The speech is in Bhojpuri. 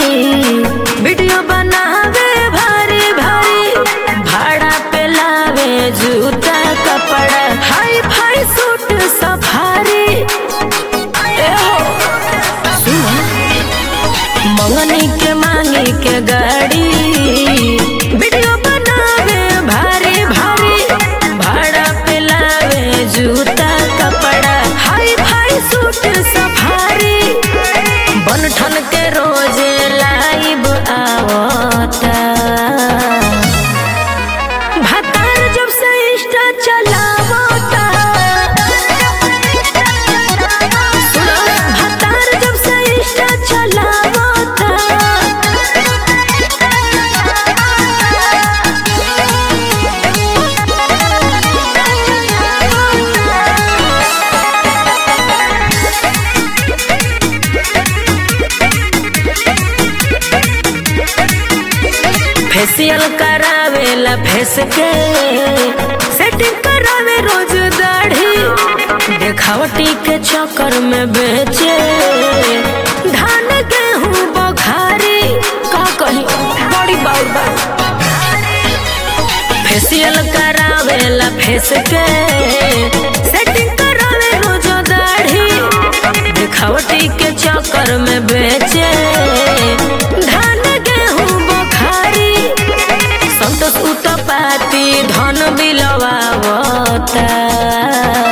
वीडियो बनावे भारी भारी भाड़ा पे लावे जूता कपड़ा हाई फाई सूट सफारी ए हो सुन मंगनी के मांगी के गाड़ी वीडियो बनावे भारी भारी भाड़ा पे लावे जूता कपड़ा हाई फाई सूट सफारी बन ठन के रोजे लाइव आवता भतार जब से इंस्टा चलावता सुनो भतार जब से इंस्टा चलावता फेशियल करावेला फेस के सेटिंग करावे रोज दाढ़ी देखावटी के चक्कर में बेचे धान गेहूं बखारी का कही बड़ी बाउर बा फेशियल करावेला फेस के सेटिंग करावे रोज दाढ़ी देखावटी के चक्कर में बेचे धान गेहूं बखारी संतोष उतपाती धन बिलवावता